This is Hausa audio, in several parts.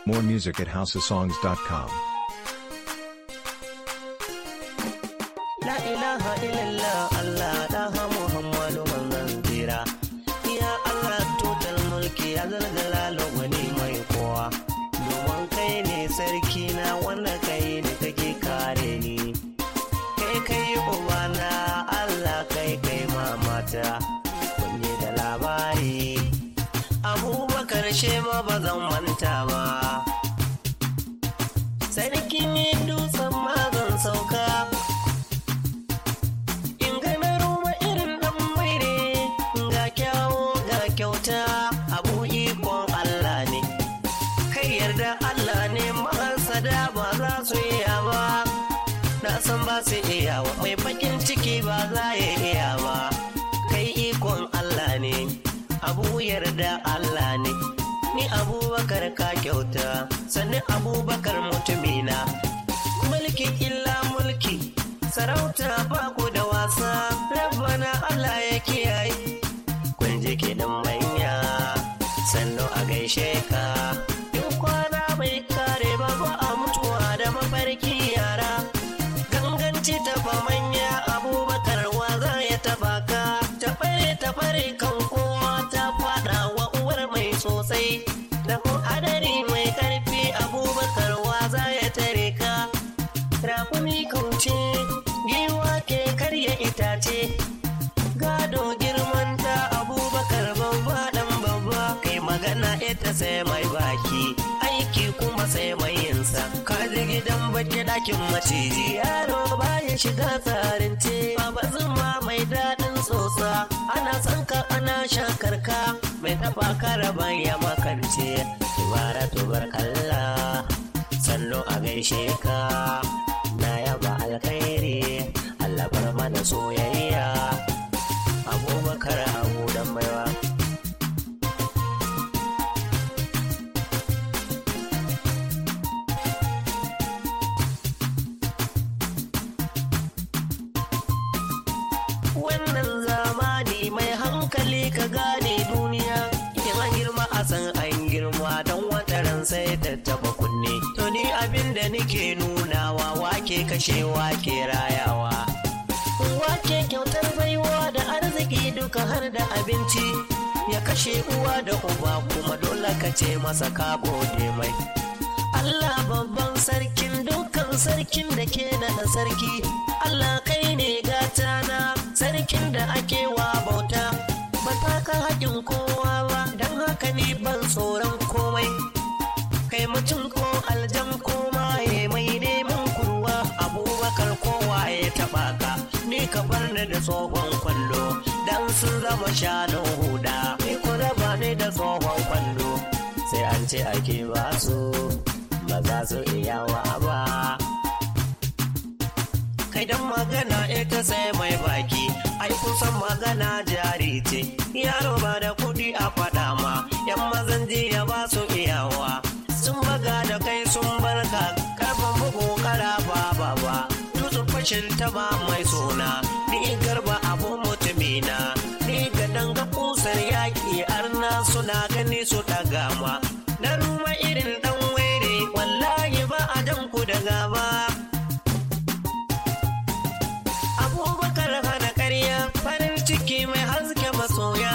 More music at houseofsongs.com. La ilaha illallah Allah daha Muhammadu manzon tsira. Ya Allah total mulki ya zalzala wani mai kowa. Domin kai ne sarki na wanda kai ne kake kare ni. Kai kai ubana Allah kai kai mamata. Kunye da labari. Abubakar shema ba zan manta ba. Sarki ne dutsen mazan sauka. in ga na roma irin dan maire ga kyawo ga kyauta abu ikon Allah ne kai yarda Allah ne mahasada ba za su iya ba na san ba su iya wa mai bakin ciki ba za ya iya ba kai ikon Allah ne abu yarda Allah ne ni abubakar ka kyauta sannan abubakar mutumina mulki illa mulki sarauta ba ku da wasa rabbana Allah ya kiyaye kun ji kiɗan manya sannu a gaishe ka in kwana bai kare ba ba a mutuwa da mafarki yara ganganci tafa manya abubakar wa za ya taba ka tafare tafare kan kowa ta fada wa uwar mai sosai da hadari mai karfi abubakar wa za ya tare ka rakumi kauce giwa ke karya itace gado girman ta abubakar babba dan babba kai magana ita sai mai baki aiki kuma sai mai yinsa ka ji gidan baki dakin maciji yaro baya shiga tsarin ce baba zuma mai daɗin tsotsa ana son ka ana shakar ka mai taɓa karaban ya makance tubara tubar kalla sannu a gaishe ka na yaba alkhairi Allah bar mana soyayya abubakar abu dan baiwa wannan zamani mai hankali ka gane duniya in an girma a san an girma don wata ran sai ta taba kunne to ni abin da nike nunawa wake kashe wake rayawa wake kyautar baiwa da arziki duka har da abinci ya kashe uwa da uba kuma dole ka ce masa ka gode mai Allah babban sarkin dukkan sarkin da ke naɗa sarki Allah kai ne gatana sarkin da ake wa bauta ba ta ka haƙin kowa ba don haka ni ban tsoron komai kai mutum ko aljan ko maye mai neman kurwa abubakar kowa ya taɓa ka ni ka bar ni da tsohon kwallo dan sun zama shanun huda ni ku raba ni da tsohon kwallo sai an ce ake ba su ba za su iya wa ba kai dan magana ita sai mai baki ai kusan magana jari ce yaro ba da kudi a faɗa ma yan mazan jiya ba su iyawa sun baga da kai sun barka karfan bugu karafa ba ba tutsun fashin taba mai suna ni garba abu mutumina ni ga danga kusar yaki arna suna gani su daga ma na ruma irin dan were wallahi ba a jan ku da gaba abubakar hana karya farin ciki mai haske masoya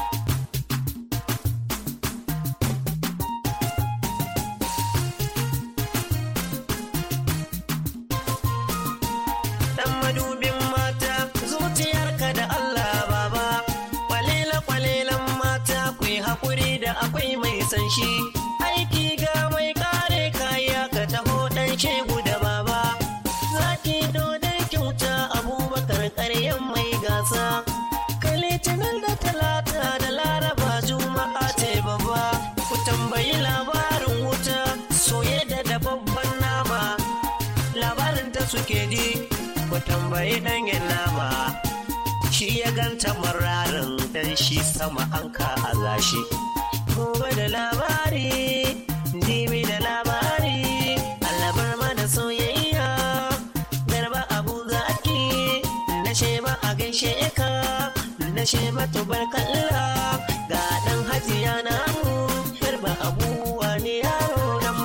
dan madubin mata zuciyarka da Allah baba kwalela kwalelan mata ku yi haƙuri da akwai mai san shi aiki ga mai kare kaya ka taho dan shegu da baba zaki dodon kyauta abubakar ƙaryan mai gasa kai litinin da talata da laraba juma'a ce babba ku tambayi labarin wuta soye da dababban nama labarin ta suke ji ku tambayi ɗanyen nama shi ya ganta mararin dan shi sama an ka a gashi gobe da labari jibi da labari alabar mana soyayya garba abu zaki na sheba a gaishe ka na sheba tubarkalla ga dan hajiya namu garba abuwa ne yaro dan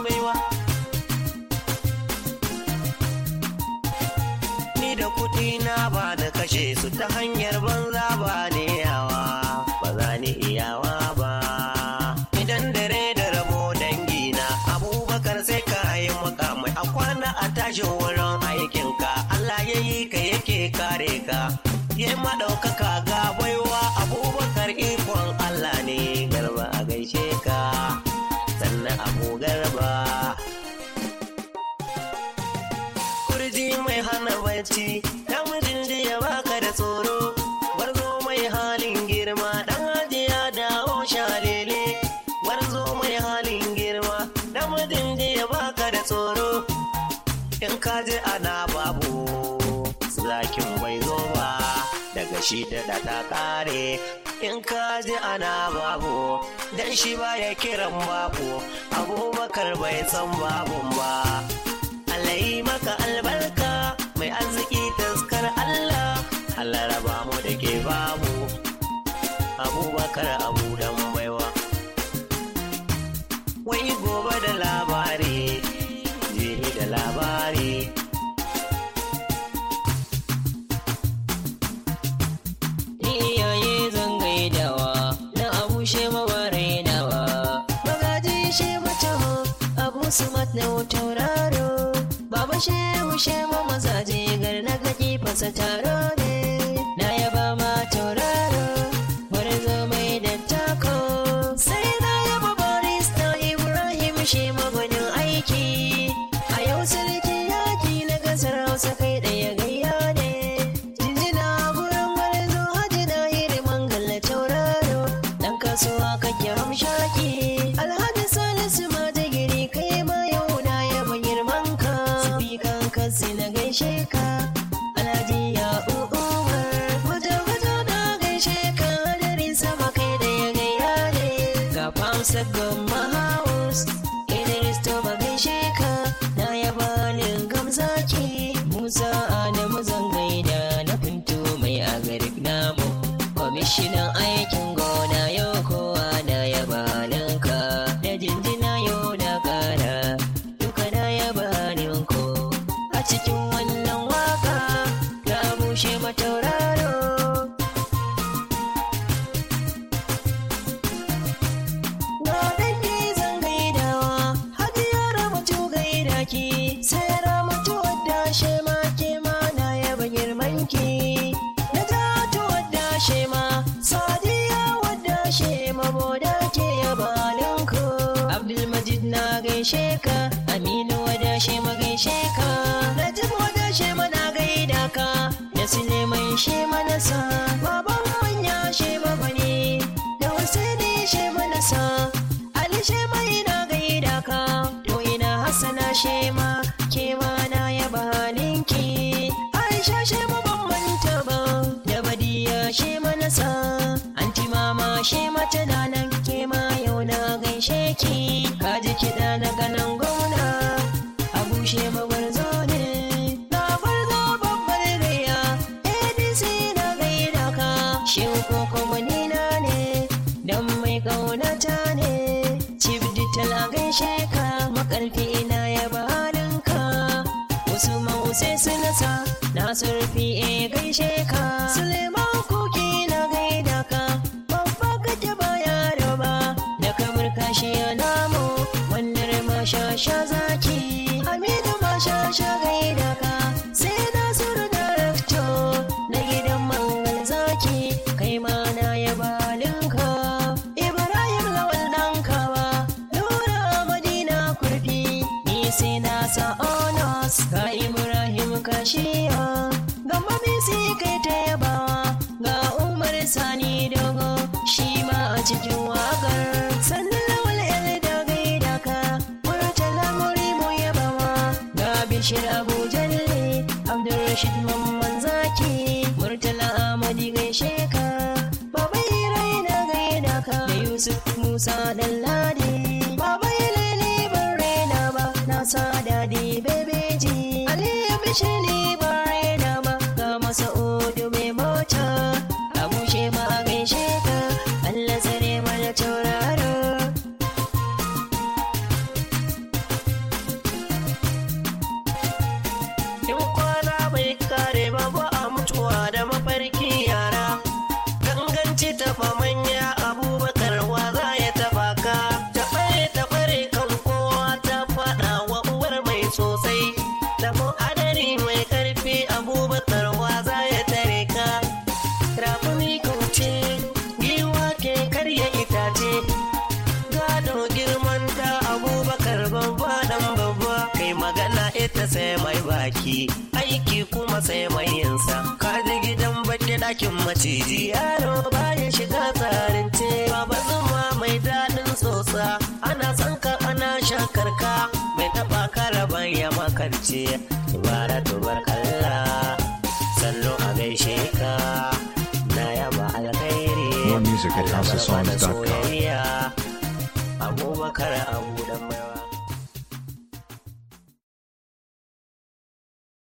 na ba da kashe su ta hanyar banza ba ne yawa ba za ni iyawa ba idan dare da rabo dangina abubakar sai ka yi makamai a kwana a tashin wurin aikinka Allah ya yi ka yake kare ka ya maɗaukaka ga baiwa abubakar ikon Allah ne garba a gaishe ka sannan abu garba kurji mai hana bacci namijin jiya baka da tsoro warzo mai halin girma dan hajiya dawo shalele warzo mai halin girma namijin jiya baka da tsoro in ka je ana babu zakin bai zo ba daga shi da da ta kare in ka je ana babu dan shi baya kiran babu abubakar bai san babun ba Allah yi maka albarka mai arziki taskar Allah Allah raba mu da ke babu abubakar abu dan baiwa wai gobe da labari jibi da labari iyaye zan gaidawa na abu she mawarenawa magaji she mataho abu su na tauraro baba shehu she ma mazaje gar na gaji fasa taro ne na yaba ma tauraro bari zo mai da tako sai na yaba barista ibrahim she magwanin aiki a yau sarki yaki na gasar hausa kai ɗaya gayya ne jinjina gurin gwarzo hajji na hiriman galla tauraro dan kasuwa kake hamshaki alhaji salisu ma ta giri kai ma yau na yaba girman ka sifikan kasi na gaishe ka alhaji ya umar waje waje na gaishe ka hadarin sama kai da ya gaya ne ga famsa gama house idris to ba gaishe ka na yaba lingam zaki musa adamu zan gaida na finto mai agarik namu kwamishinan aikin gona yau kowa na yaba halinka da jinjina yau na kara duka na yaba halinku a cikin wannan waka na bushe matauraro Na dangi zan gaidawa, hajiya ramatu gaida ki, sai ramatu wadda she ma ke ma na yaba girmanki. Na jatu wadda she ma, sadiya wadda she ma boda ke yaba halinku. Abdulmajid na gaishe ka, Aminu wadda she ma gaishe ka. Najib wadda she ma na gaida ka, da Suleiman she ma na sa, baban manya she ma bane. da Hussaini she mana sa Ali she mai na gaida ka to ina Hassana she ma ke ma na yaba halinki Aisha she ma ban manta ba da Badiya she mana sa Anti mama she mata da nan ke ma yau na gaishe ki kaji kiɗa na ganan gona Abu she ma gwarzo ne na gwarzo babbar gaya ADC na gaida ka Shehu ko kuma ni na ne dan mai kaunata ne Chief Digital a gaishe ka makarfi ina ya halinka wasu ma'usai su nasa na surfi e gaishe ka Suleiman kuki na gaida ka babba kake ba yaro ba da kamar kashi ya namu wannan masha sha zaki Hamidu masha sha gaida ka sai Nasiru Director na gidan mangal zaki kai ma na yaba halinka Ibrahim lawal dan kawa Nura Madina kurfi ni sai na sa honors ga Ibrahim kashiya ga mamisi kai ta yabawa ga Umar Sani dogo shi ma a cikin wakar sannan lawal el da gaida ka Murtala muri mu yabawa ga Bishir Abu Jalle Abdulrashid Mamman Zaki Murtala Ahmadi gaishe ka Baba Irai na gaida ka da Yusuf Musa Dalladi Baba Ileli ban raina ba na sa dadi bebeji Ali Bishir ni ban raina ba ga Masa'udu mai mota Abu Shema a gaishe ka Allah tsare mana tauraro in kwana bai kare ba ba a mutu wuce taɓa manya abubakar wa za ya taɓa ka ta ɓare ta ɓare kan kowa ta faɗa wa uwar mai sosai da hadari mai ƙarfi abubakar wa za ya tare ka rafuni kauce giwa ke karya itace gado girman ta abubakar babba dan babba kai magana ita sai mai baki aiki kuma sai mai yinsa kaji gidan baki ɗakin maciji yaro baya shiga tsarin ce baba zuma mai daɗin tsotsa ana son ka ana shakar ka mai taɓa karaban ya makarce ibara tubar kalla sannu a gaishe ka na yaba alkhairi More music at Allah bar mana housesongs.com. soyayya abubakar abu dan baiwa